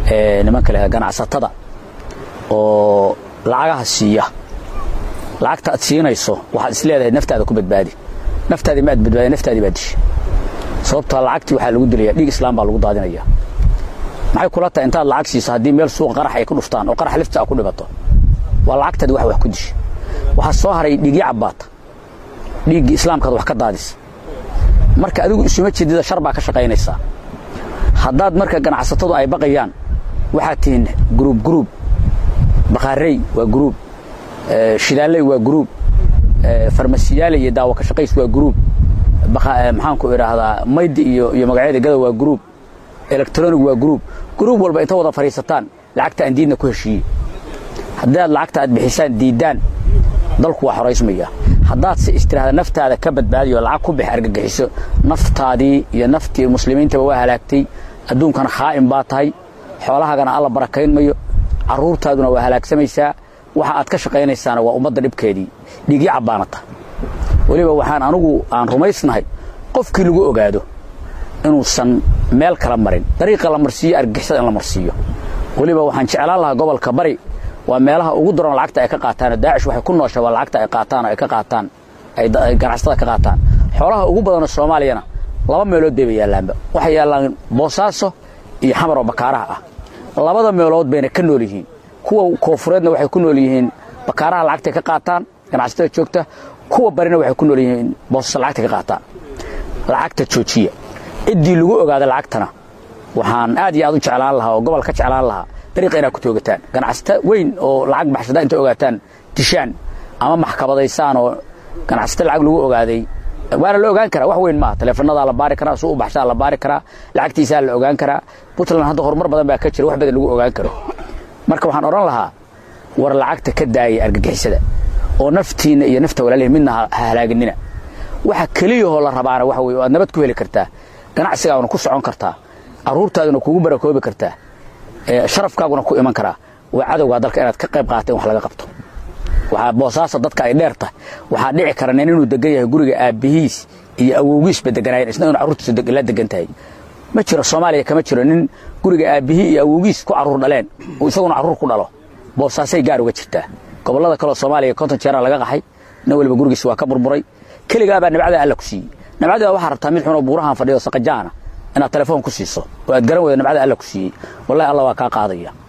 nimanka leh ganacsatada oo lacagaha siiya lacagta aad siinayso waxaad is leedahay naftaada ku badbaadi naftaadii ma aad badbaadi naftaadii baa dishay sababtoo lacagtii waxaa lagu dilaya dhiig islaam baa lagu daadinaya maxay kula tahay intaad lacag siiso haddii meel suuqa qarax ay ku dhuftaan oo qarax lifta ku dhibato waa lacagtaadi wax wax ku dishay waxaa soo haray dhiigii cabbaata dhiiggii islaamkaad wax ka daadisa marka adigu isuma jeedida shar baa ka shaqaynaysaa haddaad marka ganacsatadu ay baqayaan waxaad tihiin gruub gruub baqaarey waa gruub shidaaley waa gruub farmasiyaale iyo daawo ka shaqays waa gruub maxaanku idhaahdaa maydi iyo iyo magacyada gada waa gruub electronic waa gruub gruub walba inta wada fadhiisataan lacagta aan diidna ku heshiiyey haddaad lacagta aad bixisaan diiddaan dalku waa xoraysmaya haddaad se istiraahda naftaada ka badbaadiyo lacag ku bix argagixiso naftaadii iyo naftii muslimiintaba waa halaagtay adduunkana khaa'im baa tahay xoolahaagana alla barakayn mayo carruurtaaduna waa halaagsamaysaa waxa aad ka shaqaynaysaana waa ummadda dhibkeedii dhiigii cabbaanata weliba waxaan anugu aan rumaysnahay qofkii lagu ogaado inuusan meel kala marin dariiqa la marsiiyo argagixisada in la marsiiyo weliba waxaan jeclaan lahaa gobolka bari waa meelaha ugu daran lacagta ay ka qaataan daacish waxay ku noosha waa lacagta ay qaataan oo ay ka qaataan ay ganacsatada ka qaataan xoolaha ugu badanoo soomaaliyana laba meelood bayba yaallaanba waxay yaallaan boosaaso iyo xamar oo bakaaraha ah labada meelood bayna ka nool yihiin kuwa koofureedna waxay ku nool yihiin bakaaraha lacagtay ka qaataan ganacsatada joogta kuwa barina waxay ku nool yihiin boosasa lacagtay ka qaataan lacagta joojiya ciddii lagu ogaada lacagtana waxaan aad iyo aad u jeclaan lahaa oo gobol ka jeclaan lahaa dariiqa inaad ku toogataan ganacsata weyn oo lacag baxshada inta ogaataan dishaan ama maxkamadaysaan oo ganacsata lacag lagu ogaaday waana la ogaan karaa wax weyn maaha taleefonadaa la baari karaa suu u baxshaa la baari karaa lacagtiisaa la ogaan karaa puntland hadda horumar badan baa ka jira wax badan lagu ogaan karo marka waxaan odhan lahaa war lacagta ka daayay argagixisada oo naftiinna iyo nafta walaalihi midna ha halaaginina waxa keliyahoo la rabaana waxa weye aad nabad ku heli kartaa ganacsigaaguna ku socon kartaa carruurtaaduna kugu barakoobi kartaa sharafkaaguna ku iman karaa waa cadowgaa dalka inaad ka qayb qaata in wax laga qabto waxaa boosaasa dadka ay dheer tahay waxaa dhici kara nin inuu degan yahay guriga aabbihiis iyo awowgiisba deganaayeen isna inuu carruurtiisu la degan tahay ma jiro soomaaliya kama jiro nin guriga aabbihii iyo awowgiis ku carruur dhaleen uu isaguna carruur ku dhalo boosaasay gaar uga jirtaa gobollada kaleo soomaaliya konton jeeraa laga qaxay nin waliba gurigiis waa ka burburay keligaabaa nabcada alla ku siiyey nabcada waxaa rabtaa mid xunoo buurahan fadhiyo saqajaana inaad telefoon ku siiso oo aad garan weydo nabcada alla ku siiyey wallahi alla waa kaa qaadaya